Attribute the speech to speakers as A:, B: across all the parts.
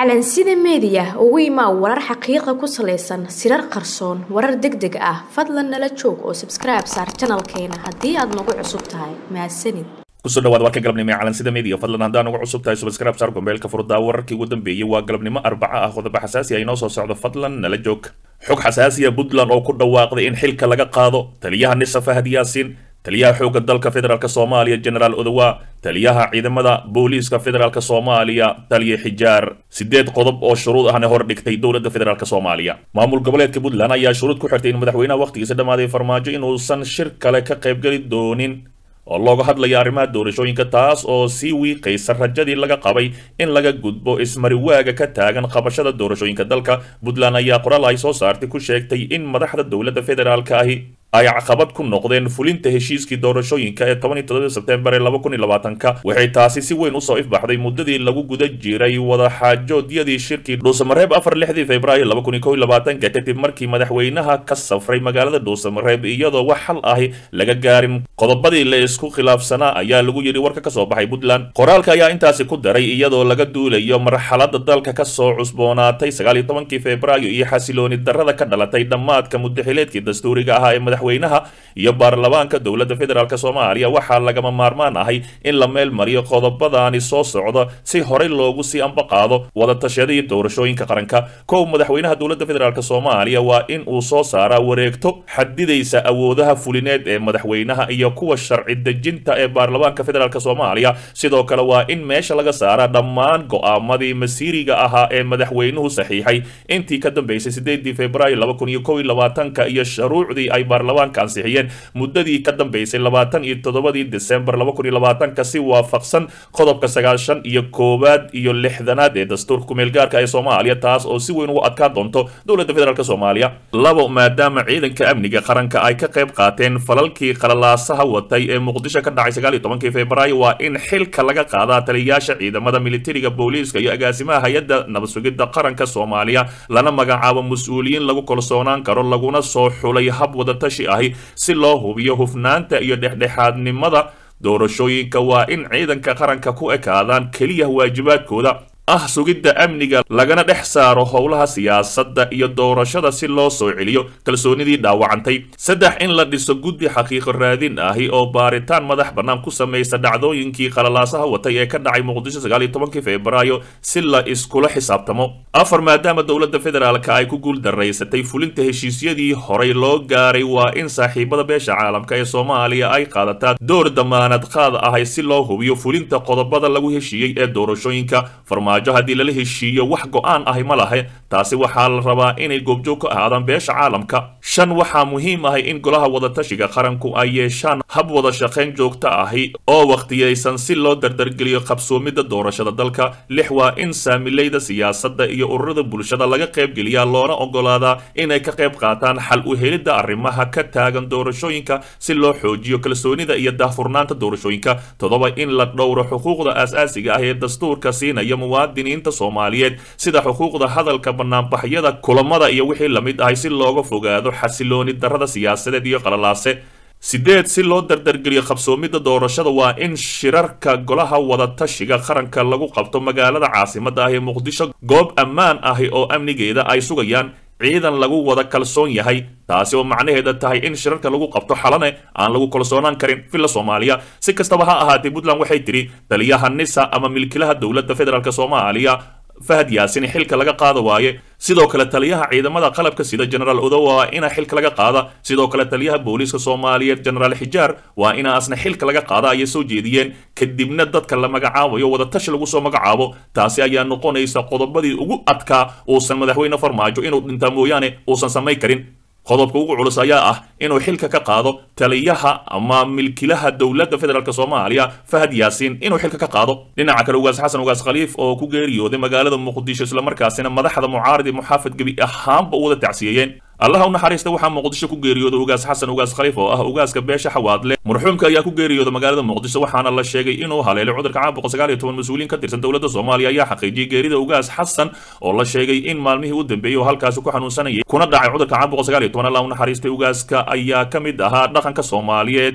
A: calansida meediya ugu imaa warar xaqiiqa ku salaysan sirar qarsoon warar deg deg ah fadlan nala joog oo sabskribe saar janalkeena haddii aad nagu cusub tahay mahadsanid
B: kusoo dhawaad warka galabnimo ee calansida media fadlan haddaan ugu cusub tahay subscribe saar gombeelka furdaa wararkii ugu dambeeyey waa galabnimo arbaca ah qodobo xasaasi ah inoo soo socdo fadlan nala joog xog xasaasiya puntland oo ku dhawaaqday in xilka laga qaado taliyaha nisa fahad yaasiin taliyaha xoogga dalka federaalk soomaaliya generaal odowa taliyaha ciidamada booliiska federaalk soomaaliya taliya xijaar sideed qodob oo shuruud ahna hor dhigtay dowladda federaalk soomaaliya maamul goboleedka puntland ayaa shuruud ku xirtay in madaxweynaha wakhtigiisa dhammaaday farmaajo inuusan shir kale ka qaybgeli doonin oo looga hadlaya arrimaha doorashooyinka taas oo sii wiiqaysa rajadii laga qabay in laga gudbo ismariwaaga ka taagan qabashada doorashooyinka dalka puntland ayaa qoraal ay soo saartay ku sheegtay in madaxda dowladda federaalk ahi ay caqabad ku noqdeen fulinta heshiiskii doorashooyinka ee toban iyo toddoba sebtembar ee laba kun iyo labaatanka waxay taasi si weyn usoo ifbaxday muddadii lagu guda jiray wadaxaajoodyadii shirkii dhuusamareeb afar lixdii februaayo laba kun iyo kow iyo labaatanka kadib markii madaxweynaha ka safray magaalada dhuusamareeb iyadoo wax xal ahi laga gaarin qodobadii la isku khilaafsanaa ayaa lagu yidhi warka kasoo baxay puntland qoraalka ayaa intaasi ku daray iyadoo laga duulayo marxalada dalka kasoo cusboonaatay sagaal iyo tobankii februaayo iyo xasilooni darrada ka dhalatay dhammaadka muddaxileedkii dastuuriga ahaa ee madaxweynaha iyo baarlamaanka dowladda federaalk soomaaliya waxaa lagama maarmaan ahay in la meel mariyo qodobadaani soo socda si horey loogu sii ambaqaado wadatashyadii doorashooyinka qaranka kow madaxweynaha dowladda federaalk soomaaliya waa in uu soo saaraa wareegto xadidaysa awoodaha fulineed ee madaxweynaha iyo kuwa sharci dejinta ee baarlamaanka federaalk soomaaliya sidoo kale waa in meesha laga saaraa dhammaan go'aamadii masiiriga ahaa ee madaxweynuhu saxiixay intii ka dambeysay sideedii februaayo laba kun iyo kow iyo labaatanka iyo shuruucdii ay baarlamaanka ansixiyeen muddadii ka dambeysay labaatan iyo toddobadii desembar laba kun iyo labaatanka si waafaqsan qodobka sagaashan iyo koowaad iyo lixdanaad ee dastuurka kumeelgaarka ee soomaaliya taas oo si weyn ugu adkaan doonto dowladda federaalk soomaaliya labo maadaama ciidanka amniga qaranka ay ka qayb qaateen falalkii qalalaasaha watay ee muqdisho ka dhacay sagaal iyo tobankii februaayo waa in xilka laga qaadaa taliyayaasha ciidamada militariga booliiska iyo agaasimaha hay-adda nabad sugidda qaranka soomaaliya lana magacaabo mas-uuliyiin lagu kalsoonaan karo laguna soo xulay hab wadatashi ahi si loo hubiyo hufnaanta iyo dhexdhexaadnimada doorashooyinka waa in ciidanka qaranka ku ekaadaan keliya waajibaadkooda ah sugidda amniga lagana dhex saaro howlaha siyaasadda iyo doorashada si loo soo celiyo kalsoonidii dhaawacantay saddex in la dhiso guddi xaqiiqo raadin ahi oo baaritaan madax bannaan ku samaysa dhacdooyinkii qalalaasaha watay ee ka dhacay muqdisho sagaal iyo tobankii februaayo si la iskula xisaabtamo afar maadaama dowladda federaalka ay ku guul daraysatay fulinta heshiisyadii horay loo gaaray waa in saaxiibada beesha caalamka ee soomaaliya ay qaadataa door damaanad qaad ahay si loo hubiyo fulinta qodobada lagu heshiiyey ee doorashooyinka haddii lala heshiiyo wax go-aan ahi ma lahe taasi waxaa la rabaa inay goobjoog ka ahaadaan beesha caalamka shan waxaa muhiim ahay in golaha wadatashiga qaranku ay yeeshaan hab wada shaqayn joogto ahi oo wakhtiyaysan si loo dardargeliyo qabsoomidda doorashada dalka lix waa in saamilayda siyaasadda iyo ururada bulshada laga qaybgeliyaa loona ogolaadaa inay ka qayb qaataan xal u helidda arrimaha ka taagan doorashooyinka si loo xoojiyo kalsoonida iyo daahfurnaanta doorashooyinka toddoba in la dhowro xuquuqda aas-aasiga ah ee dastuurka siinaya muwaadiniinta soomaaliyeed sida xuquuqda hadalka banaanbaxyada kulamada iyo wixii lamid ahay si looga fogaado xasilooni darrada siyaasadeed iyo qalalaase sideed si loo dardargeliyo qabsoomidda doorashada waa in shirarka golaha wadatashiga qaranka lagu qabto magaalada caasimadda ah ee muqdisho goob ammaan ahi oo amnigeeda ay sugayaan ciidan lagu wada kalsoon yahay taasi oo macnaheeda tahay in shirarka lagu qabto xalane aan lagu kalsoonaan karin villa soomaaliya si kastaba ha ahaatee puntland waxay tidhi taliyaha nisa ama milkilaha dowladda federaalk soomaaliya fahad yaasin xilka laga qaada waaye sidoo kale taliyaha ciidamada qalabka sida generaal odowa waa ina xilka laga qaada sidoo kale taliyaha booliiska soomaaliyeed generaal xijaar waa ina asna xilka laga qaada ayay soo jeediyeen kadibna dadka la magacaabayo wadatashi lagu soo magacaabo taasi ayaa noqonaysa qodobadii ugu adkaa uusan madaxweyne farmaajo inuu dhintaa mooyaane uusan samayn karin qodobka ugu culus ayaa ah inuu xilka ka qaado taliyaha ama milkilaha dowladda federaalk soomaaliya fahad yaasiin inuu xilka ka qaado dhinaca kale ugaas xasan ugaas khaliif oo ku geeriyooday magaalada muqdisho islamarkaasina madaxda mucaaridi muxaafid gebi ahaanba u wada tacsiyeeyeen allaha u naxariista waxaa muqdisho ku geeriyooday ugaas xasan ugaas khaliif oo ah ugaaska beesha xawaadle marxuumka ayaa ku geeriyooday magaalada muqdisho waxaana la sheegay inuu haleelay cudurka caabuqa sagaal iyo toban mas-uuliin ka tirsan dowladda soomaaliya ayaa xaqiijiyey geerida ugaas xasan oo la sheegay in maalmihii u dambeeyey oo halkaasi ku xanuunsanayay kuna dhacay cudurka caabuqa sagaal iyo toban allah u naxariistay ugaaska ayaa ka mid ahaa dhaqanka soomaaliyeed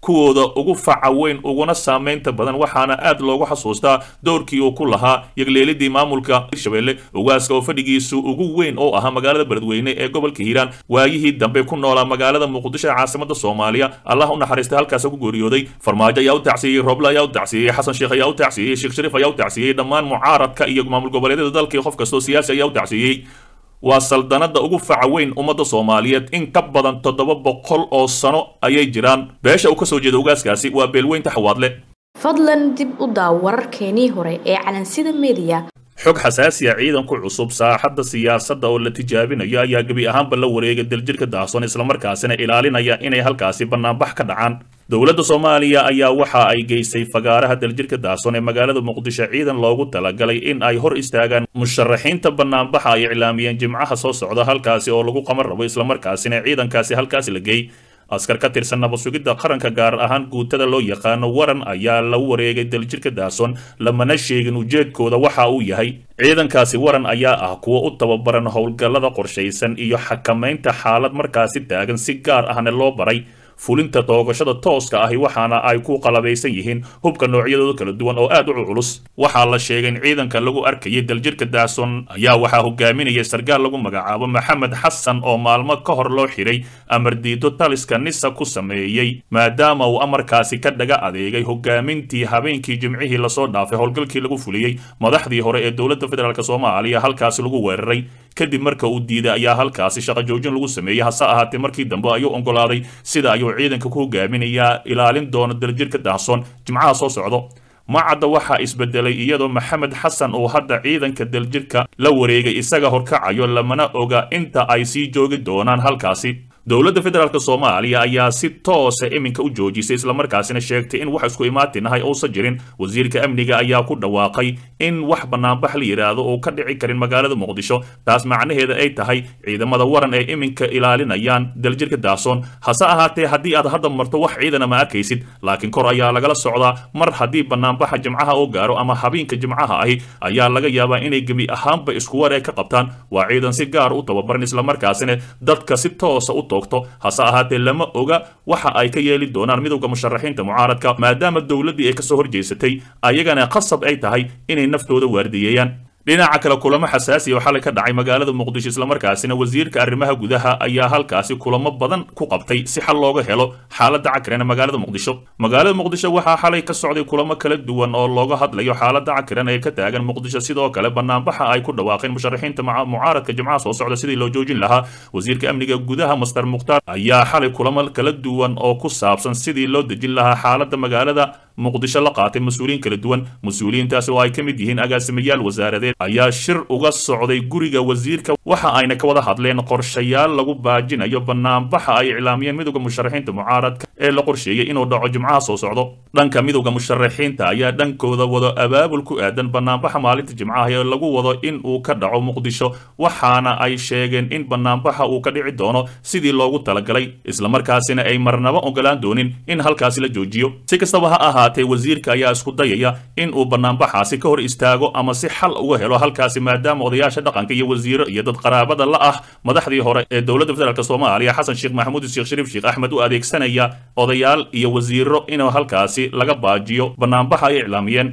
B: kuwooda ugu faca weyn uguna saamaynta badan waxaana aad loogu xasuustaa doorkii uu ku lahaa yagleelidii maamulka hirshabelle ugaaska oo fadhigiisu ugu weyn oo ahaa magaalada beledweyne ee gobolka hiiraan waayihii dambe ku noolaa magaalada muqdisho ee caasimada soomaaliya allah u naxariistay halkaas ku geeriyooday farmaajo ayaa u tacsiiyey roble ayaa u tacsiiyey xasan sheekh ayaa u tacsiiyey sheekh shariif ayaa u tacsiiyey dhammaan mucaaradka iyo maamul goboleedyada dalkii qof kastoo siyaasi ayaa u tacsiiyey waa saldanada ugu faca weyn ummadda soomaaliyeed in ka badan toddoba boqol oo sano ayay jiraan beesha uu ka soo jeeda ugaaskaasi waa beelweynta xawaadle
A: fadlan dib u daaw wararkeenii hore ee calansida mediya
B: xog xasaasiya ciidanku cusub saaxadda siyaasadda oo la tijaabinayo ayaa gebi ahaanba la wareegay daljirka daahson islamarkaasina ilaalinaya inay halkaasi bannaanbax ka dhacaan dowladda soomaaliya ayaa waxa ay geysay fagaaraha daljirka daahson ee magaalada muqdisho ciidan loogu talagalay in ay hor istaagaan musharaxiinta bannaanbaxa ay iclaamiyeen jimcaha soo socda halkaasi oo lagu qaban rabo islamarkaasina ciidankaasi halkaasi la geey askar ka tirsan nabasugidda qaranka gaar ahaan guutada loo yaqaano waran ayaa la wareegay daljirka daahson lamana sheegin ujeedkooda waxa uu yahay ciidankaasi waran ayaa ah kuwa u tababaran howlgallada qorshaysan iyo xakamaynta xaalad markaasi taagan si gaar ahna loo baray fulinta toogashada tooska ahi waxaana ay ku qalabaysan yihiin hubka noocyadooda kala duwan oo aad u culus waxaa la sheegay in ciidanka lagu arkayay daljirka daahson ayaa waxaa hogaaminaya sarkaal lagu magacaabo maxamed xasan oo maalmo ka hor loo xiray amar diido taliska nisa ku sameeyey maadaama uu amarkaasi ka dhaga adeegay hogaamintii habeenkii jimcihii lasoo dhaafay howlgalkii lagu fuliyey madaxdii hore ee dowladda federaalk soomaaliya halkaasi lagu weeraray kadib marka uu diiday ayaa halkaasi shaqo joojin lagu sameeyey hase ahaatee markii dambe ayuu oggolaaday sida ayuu ciidanka ku hogaaminayaa ilaalin doona daljirka daahson jimcaha soo socdo macadda waxaa isbedelay iyadoo maxamed xasan uu hadda ciidanka daljirka la wareegay isaga horkacayo lamana oga inta ay sii joogi doonaan halkaasi dowladda federaalk soomaaliya ayaa si toosa iminka u joojisay islamarkaasina sheegtay in wax isku imaatinahay uusan jirin wasiirka amniga ayaa ku dhawaaqay in wax bannaanbax la yidhaahdo uu ka dhici karin magaalada muqdisho taas macnaheeda ay tahay ciidamada waran ee iminka ilaalinayaan daljirka daahson hase ahaatee haddii aad hadda marto wax ciidana ma arkaysid laakiin kor ayaa lagala socdaa mar haddii bannaanbaxa jimcaha uu gaaro ama habeenka jimcaha ahi ayaa laga yaabaa inay gebi ahaanba isku wareeg ka qabtaan waa ciidan si gaar u tababaran islamarkaasina dadka si toosa u hase ahaatee lama oga waxa ay ka yeeli doonaan midowda musharaxiinta mucaaradka maadaama dowladdii ay kasoo horjeysatay ayagana qasab ay tahay inay naftooda waardiyeeyaan dhinaca kale kulamo xasaasiya oo xalay ka dhacay magaalada muqdisho islamarkaasina wasiirka arrimaha gudaha ayaa halkaasi kulamo badan ku qabtay si xal looga helo xaaladda cakiran ee magaalada muqdisho magaalada muqdisho waxaa xalay ka socday kulamo kala duwan oo looga hadlayo xaaladda cakiran ee ka taagan muqdisho sidoo kale banaanbaxa ay ku dhawaaqeen musharaxiinta mucaaradka jimcaha soo socda sidii loo joojin lahaa wasiirka amniga gudaha master mukhtaar ayaa xalay kulamo kala duwan oo ku saabsan sidii loo dejin lahaa xaaladda magaalada muqdisho la qaatay mas-uuliyiin kala duwan mas-uuliyiintaasi oo ay ka mid yihiin agaasimayaal wasaaradeed ayaa shir uga socday guriga wasiirka waxa ayna ka wada hadleen qorshayaal lagu baajinayo banaanbaxa ay iclaamiyeen midowda musharaxiinta mucaaradka ee la qorsheeyey inuu dhaco jimcaha soo socdo dhanka midowda musharaxiinta ayaa dhankooda wado abaabul ku aadan banaanbaxa maalinta jimcaha ee lagu wado in uu ka dhaco muqdisho waxaana ay sheegeen in banaanbaxa uu ka dhici doono sidii loogu talagalay islamarkaasina ay marnaba ogolaan doonin in halkaasi la joojiyo si kastaba ha ahaatee wasiirka ayaa isku dayaya in uu banaanbaxaasi ka hor istaago ama si xal uga helo halkaasi maadaama odayaasha dhaqanka iyo wasiiro iyo dad qaraabada la ah madaxdii hore ee dowladda federaalk soomaaliya xasan sheekh maxamuud sheekh shariif sheekh axmed u adeegsanaya odayaal iyo wasiiro inuu halkaasi laga baajiyo banaanbaxa ay iclaamiyeen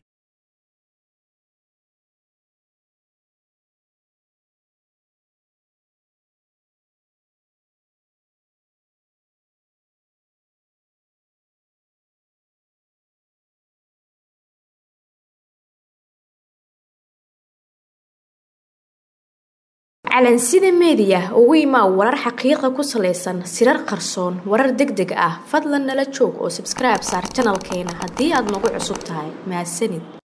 A: calansida meediya ugu imaa warar xaqiiqa ku salaysan sirar qarsoon warar deg deg ah fadlan nala joog oo sabskribe saar janalkeena haddii aad nagu cusub tahay mahadsanid